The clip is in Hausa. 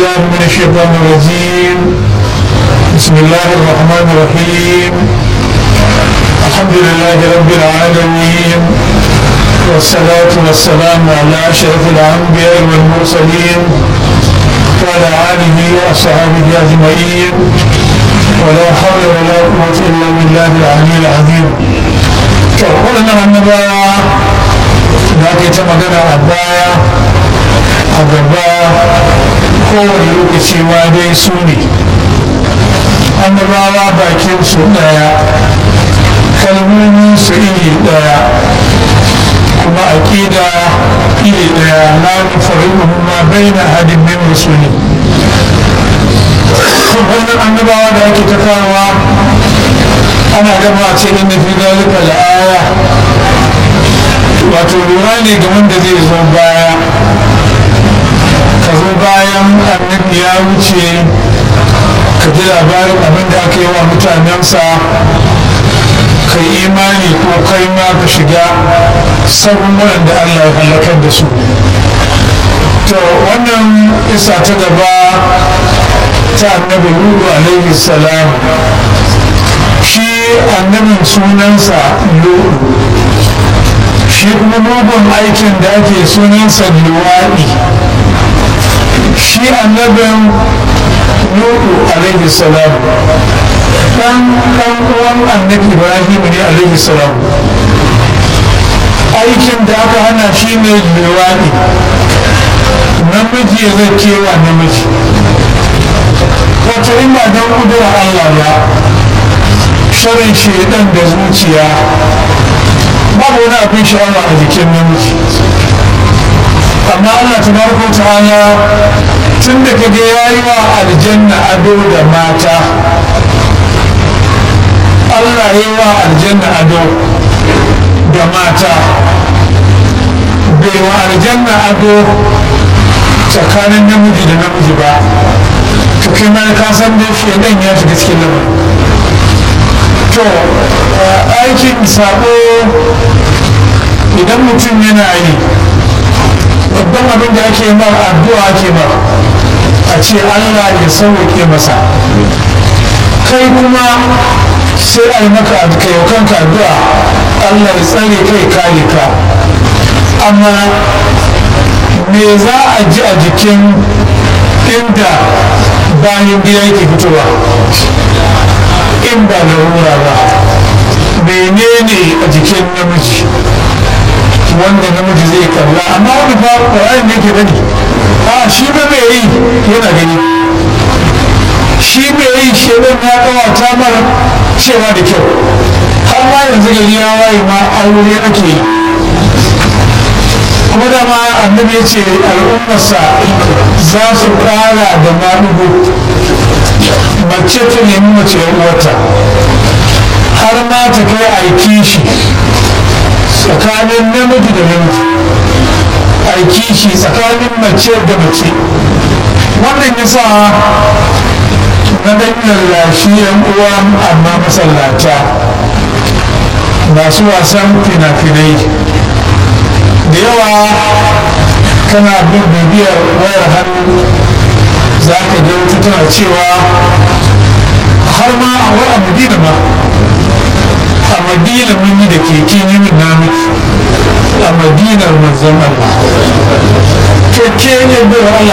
بالله من الشيطان الرجيم بسم الله الرحمن الرحيم الحمد لله رب العالمين والصلاة والسلام على أشرف الأنبياء والمرسلين وعلى آله وأصحابه أجمعين ولا حول ولا قوة إلا بالله العلي العظيم وقلنا النبا ذاك تمكن الداية a gaba kowane lokaci ma dai su ne annabawa bakin su daya kalmomin su iri daya kuma aƙida iri daya na faruwa ma bai na hadin min rusuli wannan annabawa da ake ta kawowa ana gama ce inda fi zalika la'aya wato lura ne ga wanda zai zo baya ka zo bayan annabi ya wuce ka ji labarin abin da aka yi wa mutanensa ka yi imani ko kai ma ka shiga sabon waɗanda allah ya halakar da su to wannan isa ta gaba ta annabi hudu alaihi salam shi annabin sunansa lu'u shi kuma mugun aikin da ake sunansa luwaɗi shi annabin nuhu alaihi salam dan dan uwan annabi ibrahim ne alaihi salam aikin da aka hana shi ne lewani namiji ya zai kewa namiji wato in ba don kudura allah ba sharin shaidan da zuciya babu wani abin sha'awa a jikin namiji amma allah tabaraka ta'ala tun da kaga ya yi wa aljanna ado da mata allah ya yi wa aljanna ado da mata bai wa aljanna ado tsakanin namiji da namiji ba to kai ma ka san da shi dan ya shiga cikin lamarin to aikin sabo idan mutum yana yi babban abin da ake ma addu'a ake ma a ce allah ya sauke masa kai kuma sai a yi maka kanka addu'a allah ya tsare kai kare ka amma me za a ji a jikin inda bayan gida yake fitowa in ba larura ba menene a jikin namiji wanda namiji zai kalla amma wani fa ƙwararren ne ke gani a shi ba mai yi yana gani shi mai yi shi ɗin ya ƙawata mara cewa da kyau har ma yanzu gari ya waye ma aure ake yi kuma da ma annabi ya ce al'ummarsa za su ƙara da maɗugo mace ta nemi mace uwarta har ma ta kai aiki shi tsakanin namiji da namiji aiki shi tsakanin mace da mace wannan ya sa na ɗanyar lashi yan uwa amma masallata masu wasan fina-finai da yawa kana bin bibiyar wayar hannu za ka ga wata tana cewa har ma a wani madina ma a madina mun yi da keke yi min nami a madinar manzon Allah keke ne bai Allah